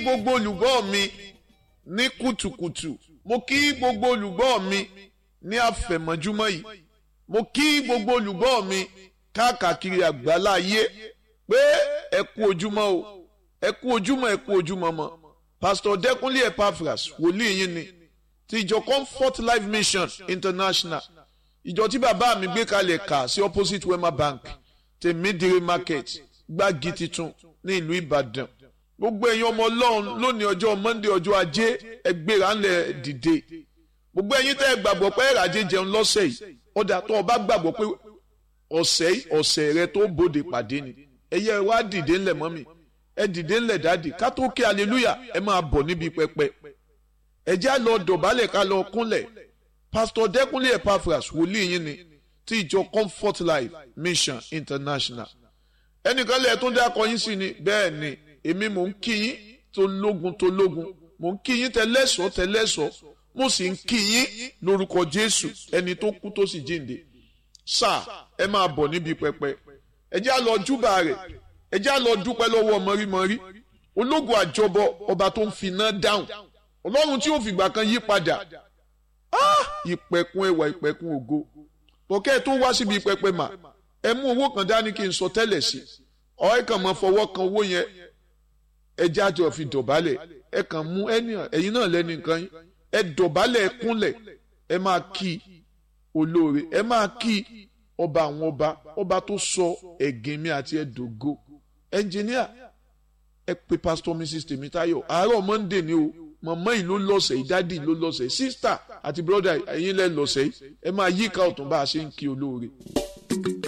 gbogbo olùgbọ́ mi ní kùtùkùtù mo kí gbogbo olùgbọ́ mi ní àfẹ̀mọ́júmọ́ yìí mo kí gbogbo olùgbọ́ mi káàkiri àgbálá ayé pé ẹ kú ojúmọ́ o ẹ kú ojúmọ́ ẹ kú ojúmọ́ mọ́ pastor Dẹ́kúnlé Epaphras wòlíì yín ni ti ìjọ Comfort Life Mission International ìjọ tí bàbá mi gbé kalẹ̀ kà sí opposite Wema Bank tèmídìrí market gbági titun ní ìlú Ìbàdàn gbogbo ẹ̀yin ọmọ Ọlọ́run lónìí ọjọ́ Monday ọjọ́ ajé ẹgbẹ́ra ńlẹ̀ dìde gbogbo ẹ̀yin tẹ́ ẹ gbàgbọ́ pé ẹ̀ràjẹ jẹun lọ́sẹ̀ yìí ọ̀dà tó o bá gbàgbọ́ pé ọ̀sẹ̀ ọ̀sẹ̀ rẹ tó bòde pàdé ni ẹ̀yẹ wá dìde ńlẹ̀ mọ́mì ẹ dìde ńlẹ̀ dáàdì ká tó kí hallelujah ẹ máa bọ̀ níbi pẹpẹ ẹ já lọ dọ̀bálẹ̀ ká lọ kúnlẹ̀ pastor Dẹ́kúnlé Epaphras wòlíì yín ni ti ìjọ Comfort Life Mission International ẹnìkan lẹ́ẹ̀ tó dákọ yín sí ni bẹ́ẹ̀ ni èmi mò ń kí yín tó lógun tó lógun mò ń kí yín tẹlẹ́sọ̀ tẹlẹ́sọ̀ mo sì ń kí yín lórúkọ Jésù ẹni tó kú tó sì jíǹde sáà ẹ máa bọ̀ níbi pẹpẹ ẹ já lọ júbà rẹ̀ ẹ já lọ dúpẹ́ lọ́wọ́ mọ́rímọ́rí ológun àjọbọ ọba tó ń finá dáhùn ọlọ́run tí ó fìgbà kan yí padà ìpẹ̀kun ẹwà ìpẹ̀kun ògo bọ̀kẹ́ tó wá síbi pẹpẹ mà ẹ mú owó kan dání kí n sọ tẹ́lẹ̀ sí ọ̀rẹ́ kan máa fọwọ́ kan owó yẹn ẹ jáde fi dọ̀bálẹ̀ ẹ kàn mú ẹ̀yin náà lẹ́nu nǹkan yín ẹ dọ̀bálẹ̀ ẹ kúnlẹ̀ ẹ máa kí olóore ẹ máa kí ọba àwọn ọba ọba tó sọ ẹ̀gìn mi àti ẹ̀dógó ẹnjìníà ẹ pe pastor mrs tèmítáyọ̀ àárọ̀ monday ni o mọ̀mọ́ yìí ló lọ́sẹ̀ yìí dádì ló lọ́sẹ̀ yìí sísítà àti brọ́dà ẹ̀yin lẹ́ lọ́sẹ̀ yìí ẹ máa yíká ọ̀tún bá a ṣe ń kí olóore.